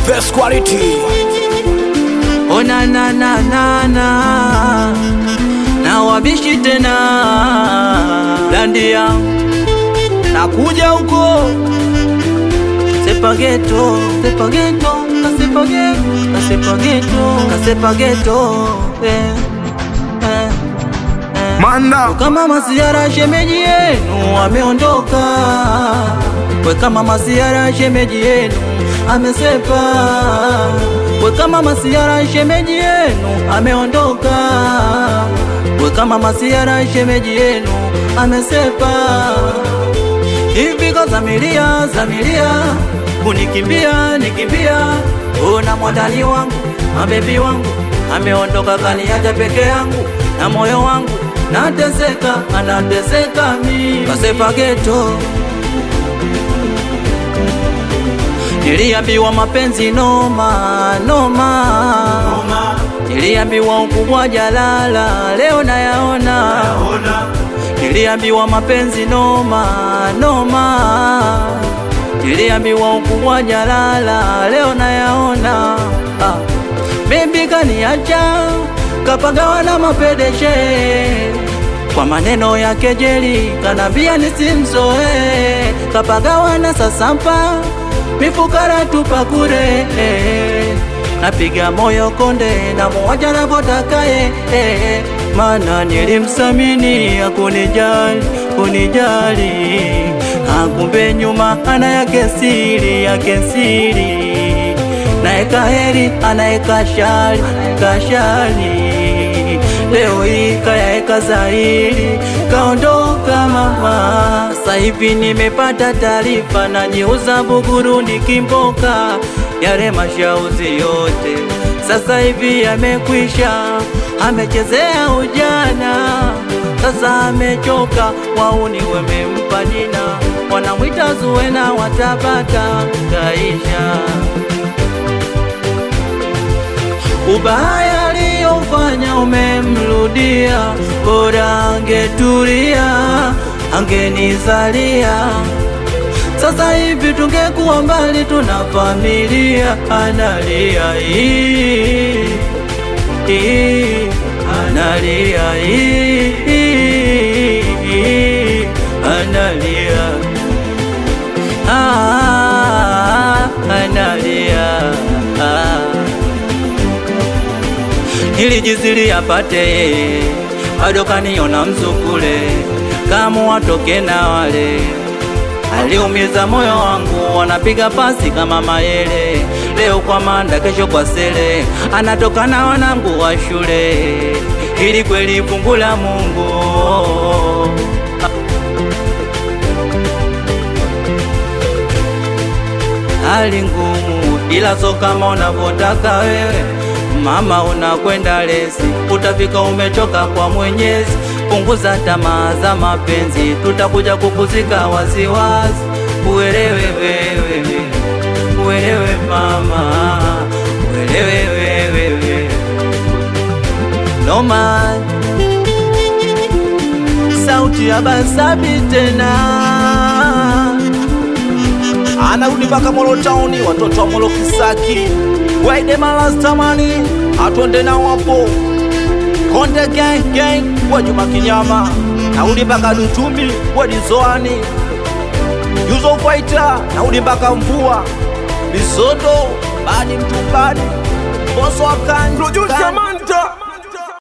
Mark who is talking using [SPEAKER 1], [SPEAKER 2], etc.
[SPEAKER 1] best quality.
[SPEAKER 2] Oh na na na na na na wabishi tena landia nakuja huko sepageto sepageto kasepageto kasepageto kasepageto eh, eh, eh.
[SPEAKER 1] Manda.
[SPEAKER 2] kama masiara shemeji yenu ameondoka, we kama masiara shemeji yenu amesepa, we kama masiara shemeji yenu ameondoka, we kama masiara shemeji yenu amesepa. Hivi kazamilia zamilia kunikimbia nikimbia, una mwandani wangu mabebi wangu ameondoka kaniacha peke yangu na moyo wangu nateseka, anateseka mi kasepa geto. Niliambiwa mapenzi noma noma, niliambiwa ukubwa jalala, leo nayaona. Niliambiwa mapenzi noma noma, niliambiwa ukubwa jalala, leo nayaona. Ah, baby kaniacha kapagawa na mapedeshe kwa maneno ya kejeli, kanambia nisimzoe, kapagawa na sasampa mifukara tupakure napiga moyo konde na muwaja navotakaye mana nilimsamini akunijali kunijali akumbe nyuma ana yake siri yake siri naeka heri anaeka shari kashari leo hii kayaeka zairi kaondoka mama sasa hivi nimepata taarifa najiuza Buguruni Kimboka yale mashauzi yote sasa hivi yamekwisha amechezea ujana sasa amechoka wauni wamempa jina wanamwita Zuwena watapata kaisha ubaya aliyofanya umemrudia, bora angetulia, angenizalia. Sasa hivi tungekuwa mbali, tuna familia. Analia hii hii, analia hii, analia ah, analia ah nilijizili apate yeye, bado kaniona mzukule, kama watoke na wale aliumiza moyo wangu, wanapiga pasi kama mayele, leo kwa manda, kesho kwa sele, anatoka na wanangu wa shule, ili kweli fungu la Mungu hali ngumu, ila so kama unavyotaka wewe Mama unakwenda lesi, utafika umechoka kwa Mwenyezi. Punguza tamaa za mapenzi, tutakuja kukuzika waziwazi. Uelewe wewe, uelewe mama, uelewe wewe. No man, sauti ya Basabi tena
[SPEAKER 1] Anarudi mpaka Molo Town, watoto wa Molo Kisaki. Waide malastamani, atwende nao hapo. Konde gang gang, wa Juma Kinyama. Narudi mpaka Dutumbi, wa Dizoani. Yuzo Fighter, narudi mpaka Mvua. Bisodo, badi mtumbani. Boso wa Kanji.